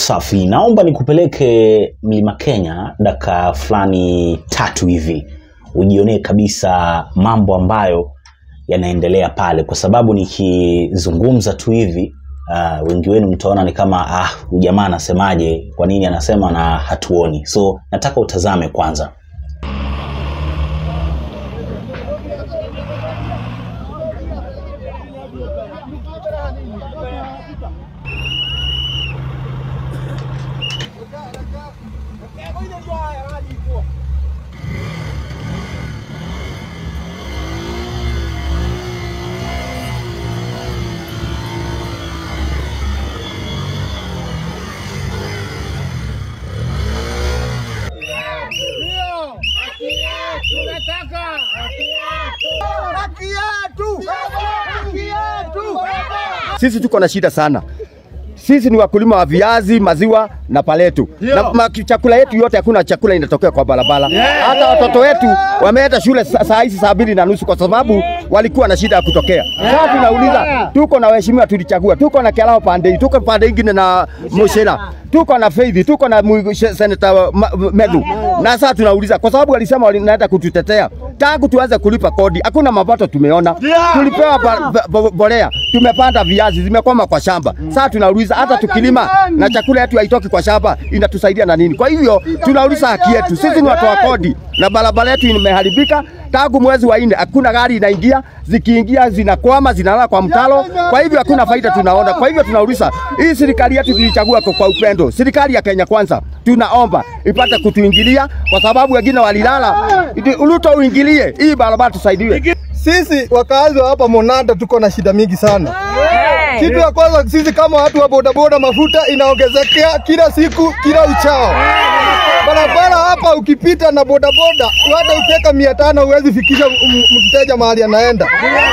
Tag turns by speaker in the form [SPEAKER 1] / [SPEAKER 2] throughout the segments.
[SPEAKER 1] Safi, naomba nikupeleke Mlima Kenya dakika fulani tatu hivi ujionee kabisa mambo ambayo yanaendelea pale, kwa sababu nikizungumza tu hivi uh, wengi wenu mtaona ni kama ah, huyu jamaa anasemaje, kwa nini anasema na hatuoni. So nataka utazame kwanza.
[SPEAKER 2] Sisi tuko na shida sana. Sisi ni wakulima wa viazi, maziwa na paletu na ma, chakula yetu yote, hakuna chakula inatokea kwa barabara. Hata watoto wetu wameenda shule sa- saa hizi saa mbili na nusu kwa sababu walikuwa na shida ya kutokea. Sasa tunauliza, tuko na waheshimiwa tulichagua, tuko na Kelao pande hii, tuko pande ingine na Mushira, tuko na Faith, tuko na Mwigu- she- Senator Ma- Medhu, na sasa tunauliza kwa sababu walisema wanaenda kututetea tangu tuanze kulipa kodi, hakuna mapato tumeona. Tulipewa ba- ba- ba- mbolea, tumepanda viazi zimekwama kwa shamba. Sasa tunauliza hata tukilima na chakula yetu haitoki kwa shamba, inatusaidia na nini? Kwa hivyo tunauliza haki yetu. Sisi ni watu wa kodi na barabara yetu imeharibika tangu mwezi wa nne, hakuna gari inaingia, zikiingia zinakwama, zinalala kwa mtalo. Kwa hivyo hakuna faida tunaona. Kwa hivyo tunauliza hii serikali yetu tulichagua kwa, kwa upendo, serikali ya Kenya Kwanza, tunaomba ipate kutuingilia kwa sababu wengine walilala. Ruto uingilie hii barabara tusaidiwe.
[SPEAKER 3] Sisi wakazi wa hapa Monanda tuko na shida mingi sana. Kitu ya kwanza, sisi kama watu wa bodaboda, mafuta inaongezekea kila siku, kila uchao. Barabara hapa ukipita na bodaboda, hata ukiweka mia tano huwezi fikisha m- mteja mahali anaenda.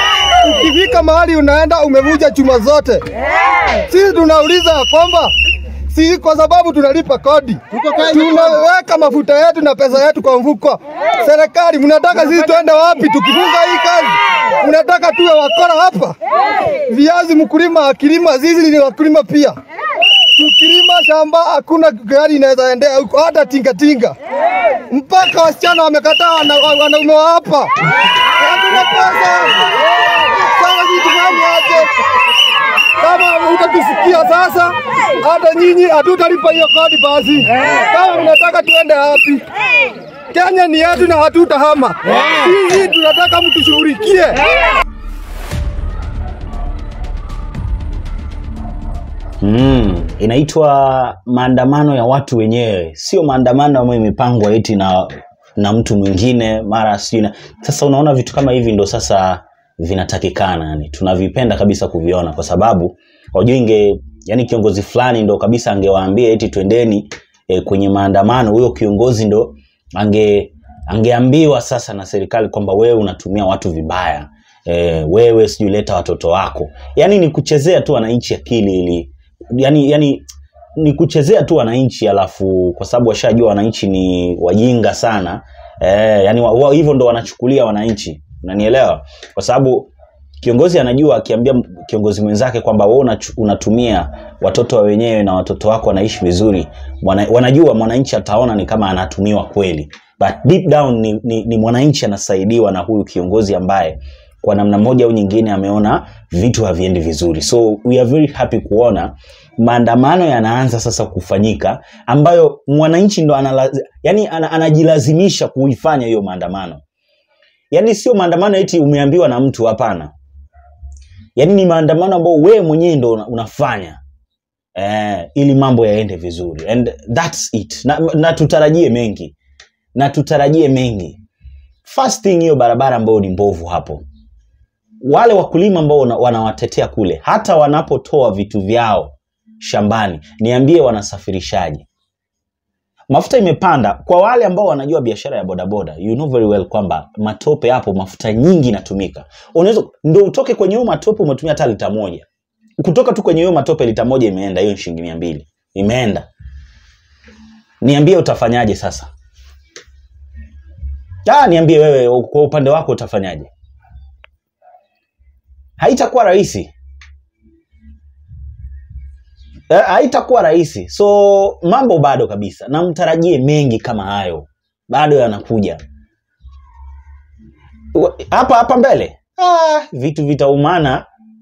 [SPEAKER 3] Ukifika mahali unaenda umevuja chuma zote. Sisi tunauliza kwamba si kwa sababu tunalipa kodi, tunaweka mafuta yetu na pesa yetu kwa mfuko. Serikali, mnataka sisi tuende wapi tukifunga hii kazi? Mnataka tuwe wakora hapa? Viazi mkulima akilima, sisi ni wakulima pia. Tukilima shamba hakuna gari inaweza endea huko, hata tingatinga. Mpaka wasichana wamekataa wana- wanaume wa hapa, hatuna pesa. Sasa sisi tufanye aje? Kama utatusikia sasa, hata nyinyi hatutalipa hiyo kodi basi. Kama mnataka tuende wapi? Kenya ni yetu na hatutahama. Sisi tunataka mtushughulikie.
[SPEAKER 1] Mm, inaitwa maandamano ya watu wenyewe, sio maandamano ambayo imepangwa eti na na mtu mwingine mara sijui na sasa. Unaona vitu kama hivi ndo sasa vinatakikana, yani tunavipenda kabisa kuviona, kwa sababu wajua inge yani kiongozi fulani ndo kabisa angewaambia eti twendeni e, kwenye maandamano, huyo kiongozi ndo ange angeambiwa sasa na serikali kwamba wewe unatumia watu vibaya e, wewe sijui leta watoto wako, yani ni kuchezea tu wananchi akili ili yani, yani ni kuchezea tu wananchi, alafu kwa sababu washajua wananchi ni wajinga sana eh, yani wa, wa, hivyo ndo wanachukulia wananchi, unanielewa? Kwa sababu kiongozi anajua akiambia m- kiongozi mwenzake kwamba wewe unachu- unatumia watoto wa wenyewe na watoto wako wanaishi vizuri, mwana, wanajua mwananchi ataona ni kama anatumiwa kweli, but deep down ni, ni, ni mwananchi anasaidiwa na huyu kiongozi ambaye kwa namna moja au nyingine ameona vitu haviendi vizuri. So we are very happy kuona maandamano yanaanza sasa kufanyika, ambayo mwananchi ndo anala, yani ana, anajilazimisha kuifanya hiyo maandamano. Yani sio maandamano eti umeambiwa na mtu, hapana. Yani ni maandamano ambayo wewe mwenyewe ndo una- unafanya eh, ili mambo yaende vizuri and that's it. Na, na tutarajie mengi na tutarajie mengi. First thing hiyo barabara ambayo ni mbovu hapo wale wakulima ambao wana- wanawatetea kule, hata wanapotoa vitu vyao shambani, niambie wanasafirishaje? Mafuta imepanda. Kwa wale ambao wanajua biashara ya bodaboda, you know very well kwamba matope hapo, mafuta nyingi inatumika. Unaweza ndio utoke kwenye hiyo matope umetumia hata lita moja, kutoka tu kwenye hiyo matope lita moja imeenda, hiyo ni shilingi mia mbili imeenda. Niambie utafanyaje sasa? Ah, niambie wewe kwa upande wako utafanyaje? haitakuwa rahisi Eh, haitakuwa rahisi so mambo bado kabisa na mtarajie mengi kama hayo bado yanakuja Wa- hapa hapa mbele ah, vitu vitaumana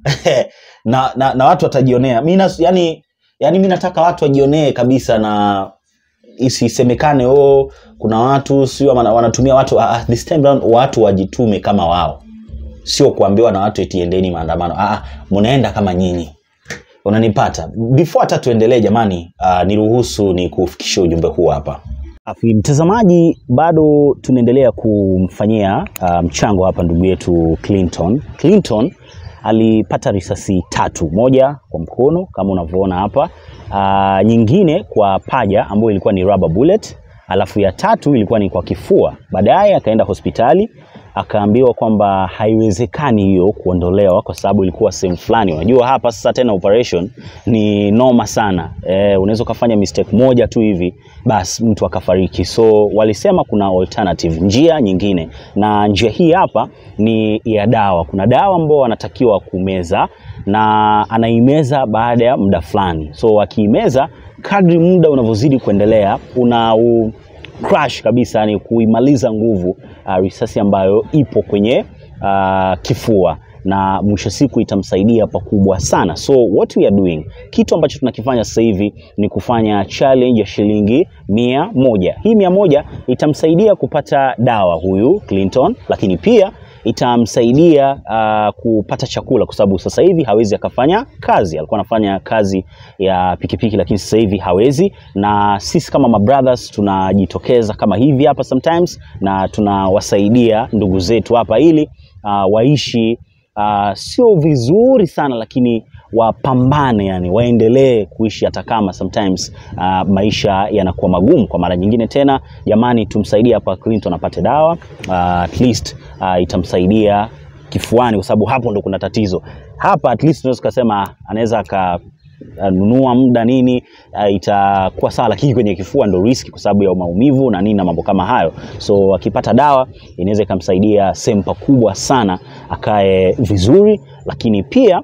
[SPEAKER 1] na, na, na watu watajionea mi nas- yani, yani mi nataka watu wajionee kabisa na isisemekane oh, kuna watu sio wana- wanatumia watu ah, ah, this time round, watu wajitume kama wao sio kuambiwa na watu eti endeni maandamano ah, ah, mnaenda kama nyinyi unanipata before hata tuendelee jamani uh, niruhusu ni kufikisha ujumbe huu hapa Afi, mtazamaji bado tunaendelea kumfanyia uh, mchango hapa ndugu yetu clinton clinton alipata risasi tatu moja kwa mkono kama unavyoona hapa uh, nyingine kwa paja ambayo ilikuwa ni rubber bullet alafu ya tatu ilikuwa ni kwa kifua baadaye akaenda hospitali akaambiwa kwamba haiwezekani hiyo kuondolewa kwa sababu ilikuwa sehemu fulani unajua hapa sasa tena operation ni noma sana e, unaweza ukafanya mistake moja tu hivi basi mtu akafariki so walisema kuna alternative njia nyingine na njia hii hapa ni ya dawa kuna dawa ambao wanatakiwa kumeza na anaimeza baada ya muda fulani so akiimeza kadri muda unavyozidi kuendelea una u, crash kabisa yani kuimaliza nguvu uh, risasi ambayo ipo kwenye uh, kifua na mwisho siku itamsaidia pakubwa sana so what we are doing kitu ambacho tunakifanya sasa hivi ni kufanya challenge ya shilingi mia moja hii mia moja itamsaidia kupata dawa huyu clinton lakini pia itamsaidia uh, kupata chakula kwa sababu sasa hivi hawezi akafanya kazi alikuwa anafanya kazi ya pikipiki lakini sasa hivi hawezi na sisi kama mabrothers tunajitokeza kama hivi hapa sometimes na tunawasaidia ndugu zetu hapa ili uh, waishi uh, sio vizuri sana lakini wapambane yani waendelee kuishi hata kama sometimes uh, maisha yanakuwa magumu kwa mara nyingine tena jamani tumsaidie hapa clinton apate dawa uh, at least uh, itamsaidia kifuani kwa sababu hapo ndo kuna tatizo hapa at least tunaweza tukasema anaweza aka nunua muda nini uh, itakuwa sawa lakini kwenye kifua ndo riski kwa sababu ya maumivu na nini na mambo kama hayo so akipata dawa inaweza ikamsaidia sehemu pakubwa sana akae vizuri lakini pia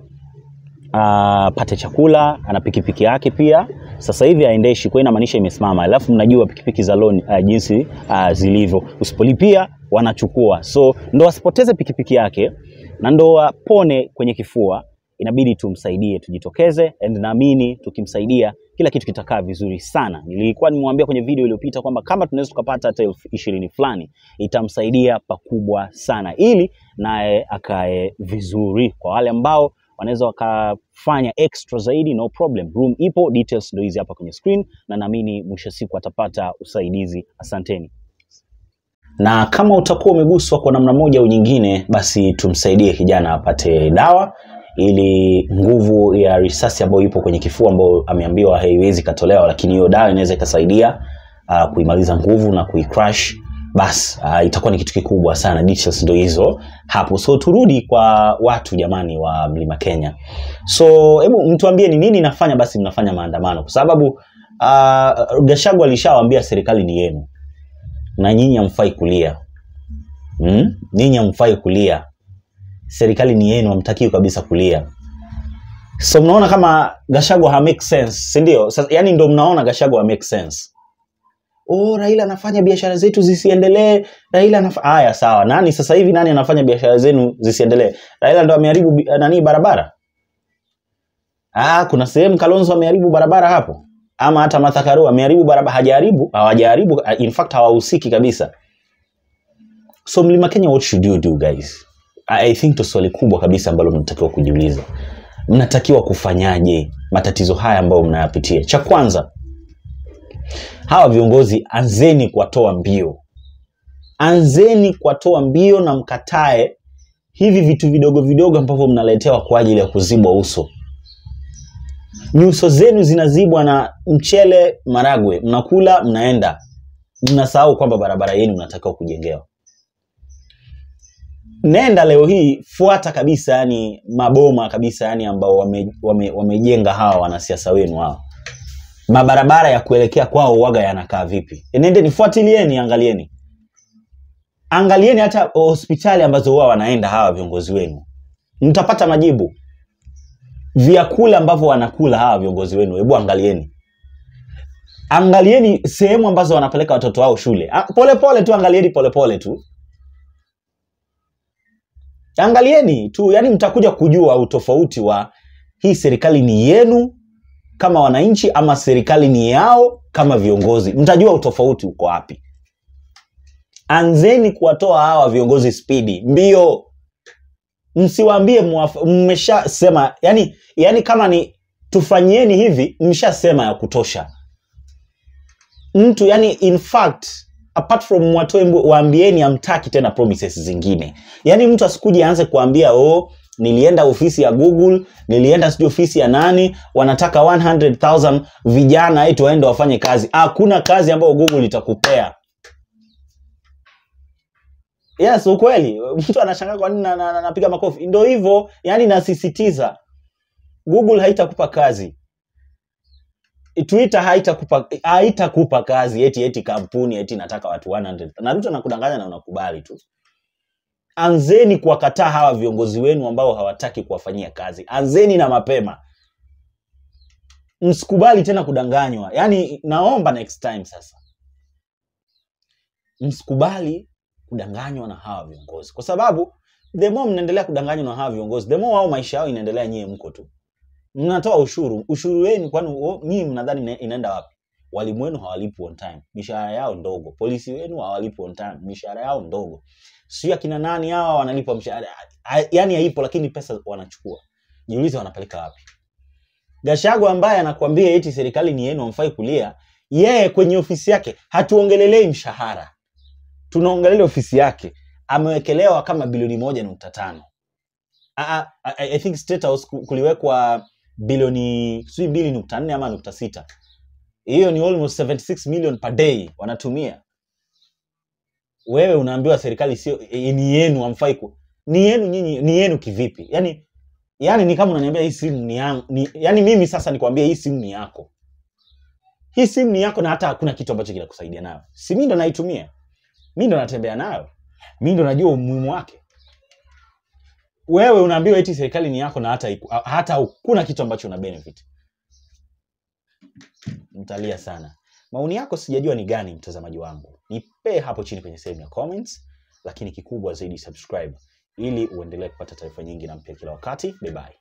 [SPEAKER 1] apate chakula ana pikipiki yake pia sasa hivi aendeshi kwa hiyo inamaanisha imesimama alafu mnajua pikipiki za loan uh, jinsi uh, zilivyo usipolipia wanachukua so ndo asipoteze pikipiki yake na ndo apone kwenye kifua inabidi tumsaidie tujitokeze and naamini tukimsaidia kila kitu kitakaa vizuri sana nilikuwa nimwambia kwenye video iliyopita kwamba kama tunaweza tukapata hata elfu ishirini fulani itamsaidia pakubwa sana ili naye akae vizuri kwa wale ambao wanaweza wakafanya extra zaidi no problem room ipo details ndo hizi hapa kwenye screen na naamini mwisho siku atapata usaidizi asanteni na kama utakuwa umeguswa kwa namna moja au nyingine basi tumsaidie kijana apate dawa ili nguvu ya risasi ambayo ipo kwenye kifua ambayo ameambiwa haiwezi katolewa lakini hiyo dawa inaweza ikasaidia uh, kuimaliza nguvu na kuicrash basi uh, itakuwa ni kitu kikubwa sana details ndo hizo hapo so turudi kwa watu jamani wa mlima kenya so hebu mtuambie ni nini nafanya basi mnafanya maandamano kwa sababu uh, gashagu alishawambia serikali ni yenu na nyinyi hamfai kulia hmm? nyinyi hamfai kulia serikali ni yenu hamtakiwi kabisa kulia so mnaona kama gashagwa ha make sense sindio yani ndo mnaona gashagwa ha make sense oh, raila anafanya biashara zetu zisiendelee raila anaf... haya sawa nani sasa hivi nani anafanya biashara zenu zisiendelee raila ndo ameharibu bi- nani barabara ah, kuna sehemu kalonzo ameharibu barabara hapo ama hata Martha Karua ameharibu barabara hajaharibu hawajaharibu in fact hawahusiki kabisa so mlima kenya what should you do guys I I think ndo swali kubwa kabisa ambalo mnatakiwa kujiuliza mnatakiwa kufanyaje matatizo haya ambayo mnayapitia cha kwanza hawa viongozi anzeni kuwatoa mbio anzeni kuwatoa mbio na mkatae hivi vitu vidogo vidogo ambavyo mnaletewa kwa ajili ya kuzibwa uso nyuso zenu zinazibwa na mchele maragwe mnakula mnaenda mnasahau kwamba barabara yenu mnatakiwa kujengewa nenda leo hii fuata kabisa yani maboma kabisa yani ambao wamejenga wame, wamejenga hawa wanasiasa wenu hawa mabarabara ya kuelekea kwao waga yanakaa vipi nende nifuatilieni angalieni angalieni hata hospitali ambazo huwa wanaenda hawa viongozi wenu mtapata majibu vyakula ambavyo wanakula hawa viongozi wenu hebu angalieni angalieni sehemu ambazo wanapeleka watoto wao shule Ah, pole pole tu angalieni pole pole tu angalieni tu yani mtakuja kujua utofauti wa hii serikali ni yenu kama wananchi ama serikali ni yao kama viongozi mtajua utofauti uko wapi anzeni kuwatoa hawa viongozi spidi mbio msiwaambie mwaf- mmeshasema yani yani kama ni tufanyieni hivi mshasema ya kutosha mtu yani in fact apart from watoe mbu- waambieni amtaki tena promises zingine yaani mtu asikuje aanze kuambia oh nilienda ofisi ya google nilienda sijui ofisi ya nani wanataka 100000 vijana eti waende wafanye kazi hakuna kazi ambayo google itakupea yes ukweli mtu anashangaa kwa nini na- na- na- napiga makofi ndo hivyo yani nasisitiza google haitakupa kazi twitter haitakupa haitakupa kazi eti eti kampuni eti nataka watu 100 na ruto anakudanganya na unakubali tu anzeni kuwakataa hawa viongozi wenu ambao hawataki kuwafanyia kazi anzeni na mapema msikubali tena kudanganywa yaani naomba next time sasa msikubali kudanganywa na hawa viongozi kwa sababu the more mnaendelea kudanganywa na hawa viongozi the more wao maisha yao inaendelea nyie mko tu mnatoa ushuru ushuru wenu kwani wo- nyinyi mnadhani ina- inaenda wapi walimu wenu hawalipi on time mishahara yao ndogo polisi wenu hawalipi on time mishahara yao ndogo sio akina nani hawa wanalipa mshahara Ha- yani haipo lakini pesa wanachukua jiulize wanapeleka wapi gashago ambaye anakuambia eti serikali ni yenu amfai kulia yeye kwenye ofisi yake hatuongelelei mshahara tunaongelelea ofisi yake amewekelewa kama bilioni moja nukta tano I, I, I think State House ku- kuliwekwa bilioni sijui mbili nukta nne ama nukta sita hiyo ni almost 76 million per day wanatumia wewe unaambiwa serikali sio e, ni yenu amfai ku ni yenu nyinyi ni yenu kivipi yani yani ni kama unaniambia hii simu ni yangu ni, yani mimi sasa nikwambia hii simu ni yako hii simu ni yako na hata hakuna kitu ambacho kinakusaidia nayo si mi ndo naitumia mi ndo natembea nayo mi ndo najua umuhimu wake wewe unaambiwa eti serikali ni yako na hata iku- hata hakuna kitu ambacho una benefit mtalia sana maoni yako sijajua ni gani mtazamaji wangu nipee hapo chini kwenye sehemu ya comments lakini kikubwa zaidi subscribe ili uendelee kupata taarifa nyingi na mpya kila wakati bye bye